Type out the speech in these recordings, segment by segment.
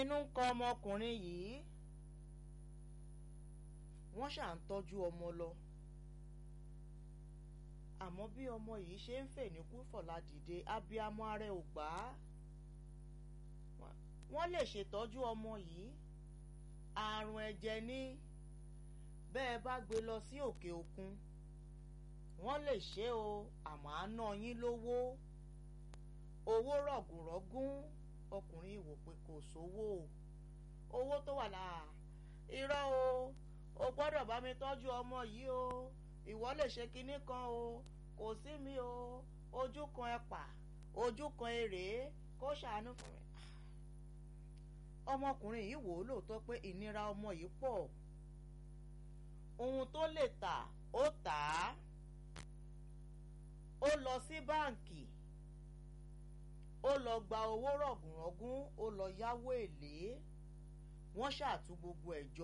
lóminú ń kọ ọmọkùnrin yìí wọ́n ṣà ń tọ́jú ọmọ lọ àmọ́ bí ọmọ yìí ṣe ń fè ní kúfọ̀lá dìde abiyamọ ara ẹ̀ ò gbà á wọ́n lè ṣètọ́jú ọmọ yìí àrùn ẹ̀jẹ̀ ní bẹ́ẹ̀ bá gbé lọ sí òkè òkun wọ́n lè ṣe o àmọ́ á ná yín lówó owó rọ̀gùnrọ̀gùn ọkùnrin wò pé kò sówó owó tó wà láà irọ́ o o gbọ́dọ̀ bá mi tọ́jú ọmọ yìí o ìwọ lè ṣe kinní kan o kò sí mi o ojú kan ẹ̀pà ojú kan èrè kó ṣàánú fún mi. ọmọkùnrin yìí wò ó lóòótọ́ pé ìnira ọmọ yìí pọ̀ ohun tó lè tà ó tà á ó lọ sí báǹkì ó lọ gba owó rọ̀gùnrọ̀gùn ó lọ yáwó èlé wọ́n ṣàtú gbogbo ẹ̀ jọ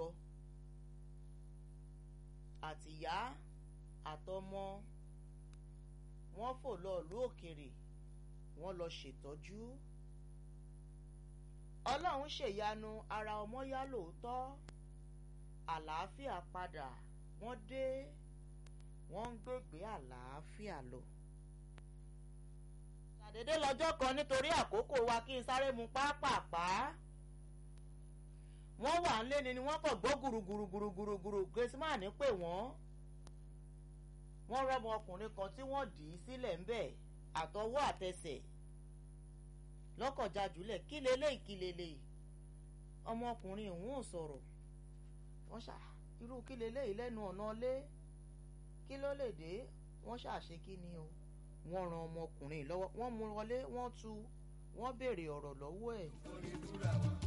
àtìyá àtọmọ wọ́n fò lọ ìlú òkèrè wọ́n lọ ṣètọ́jú ọlọ́run ṣèyanu ara ọmọ yá lóòótọ́ àlàáfíà padà wọ́n dé wọ́n ń gbégbé àlàáfíà lọ. ṣàdédé lọ́jọ́ kan nítorí àkókò wa kí n sáré mu pápápá wọ́n wà ń lé ni ni wọ́n kàn gbọ́ gùrùgùrùgùrùgùrù graceman pè wọ́n wọ́n rọ́mọ ọkùnrin kan tí wọ́n dì í sílẹ̀ ń bẹ̀ àtọwọ́ àtẹsẹ̀ lọ́kọ̀já-jùlẹ̀ kí leléyìí kí leléyìí ọmọkùnrin òun ò sọ̀rọ̀ wọ́n ṣá irú kí leléyìí lẹ́nu ọ̀nà lé kí ló lè dé wọ́n ṣàṣe kí ni o wọ́n ran ọmọkùnrin lọ́wọ́ wọ́n mú wọlé wọ́n tú wọ́n béèrè ọ̀rọ̀ lọ́wọ́ ẹ̀.